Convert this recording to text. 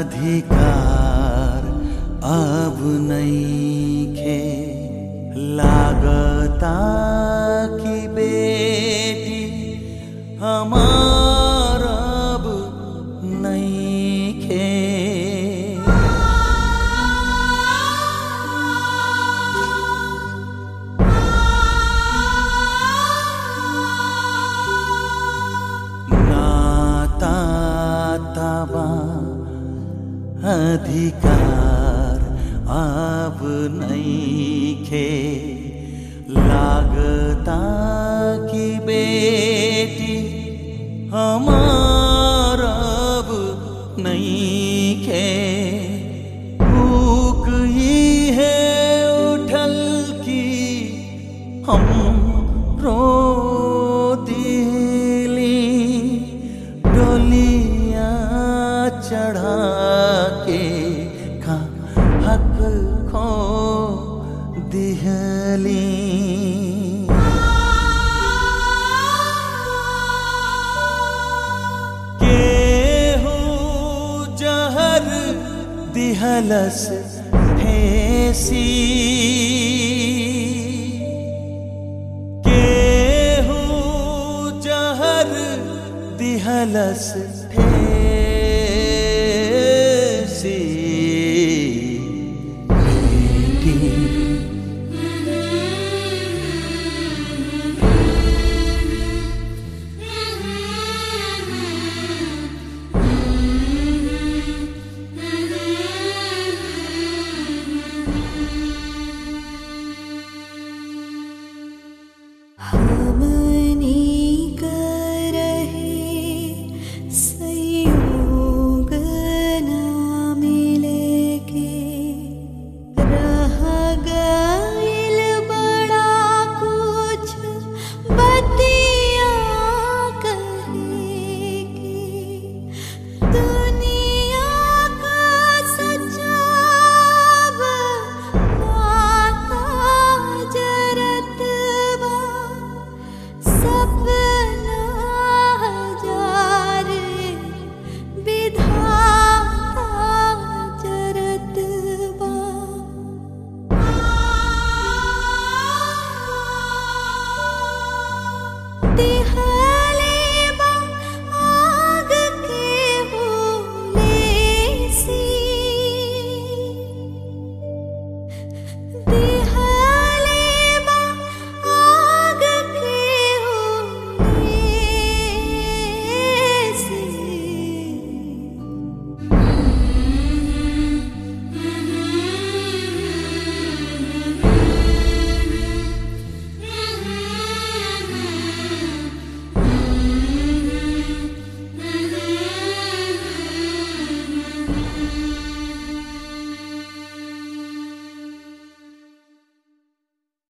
अधिकार अब नईखे लागता कि बेटी हमार अब नईखे नाता तबा अधिकार अब नईखे लागता कि बेटी हमार अब नईखे भूख ही है उठल की हम रो दिली डोलिया चढ़ा के का हक खो दिहली केहू जहर दिहलस हेसी केहू जहर दिहलस ठेसी